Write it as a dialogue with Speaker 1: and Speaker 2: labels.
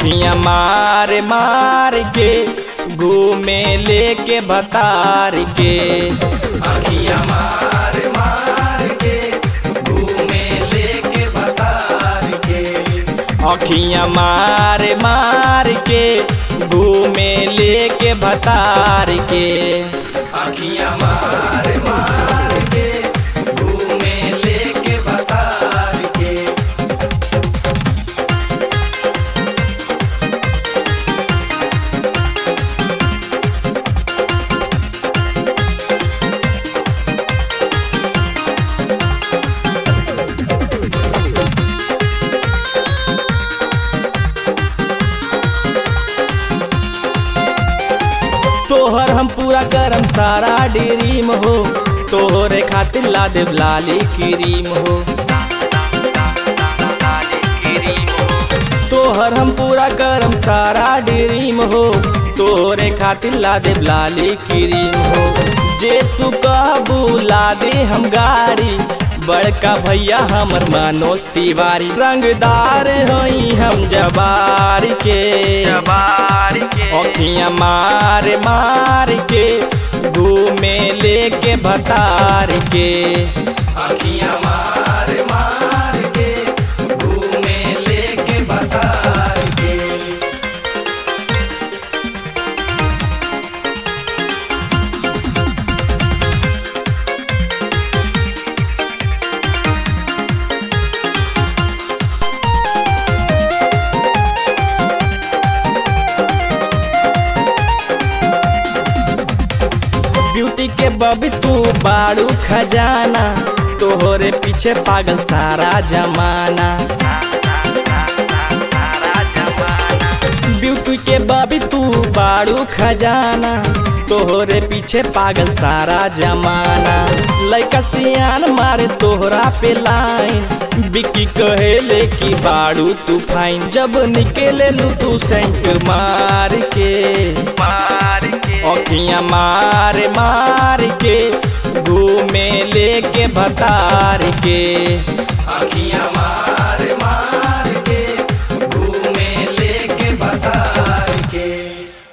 Speaker 1: अखियां मार मार के घूमे लेके भतार के
Speaker 2: अखियां मार मार के घूमे लेके भतार के
Speaker 1: अखियां मार मार के घूमे लेके भतार के
Speaker 2: अखियां मार मार के घूमे लेके भतार के
Speaker 1: तोहर हम पूरा करम सारा ड्रीम हो तोहरे खातिर ला देव लाली क्रीम हो तोहर हम पूरा करम सारा ड्रीम हो तोहरे खातिर ला देव लाली क्रीम हो जे तू कहबू ला दे हम गाड़ी बड़का भैया हमर मनोज तिवारी रंगदार हई हम जबार के
Speaker 2: जबार के
Speaker 1: अखियां मार मार के घूमे लेके भतार के
Speaker 2: अखियां मार मार के घूमे लेके भतार के
Speaker 1: ब्यूटी के बबी तू बाड़ू खजाना तोहरे पीछे पागल सारा जमाना ब्यूटी के बबी तू बाड़ू खजाना तोहरे पीछे पागल सारा जमाना लइका सियान मारे तोहरा पे लाइन बिकी कहेले कि बाड़ू तू फाइन जब निकले लू तू सेंट मार के
Speaker 2: मार के
Speaker 1: अखियां मार मार के घूमे लेके भतार के
Speaker 2: अखियां मार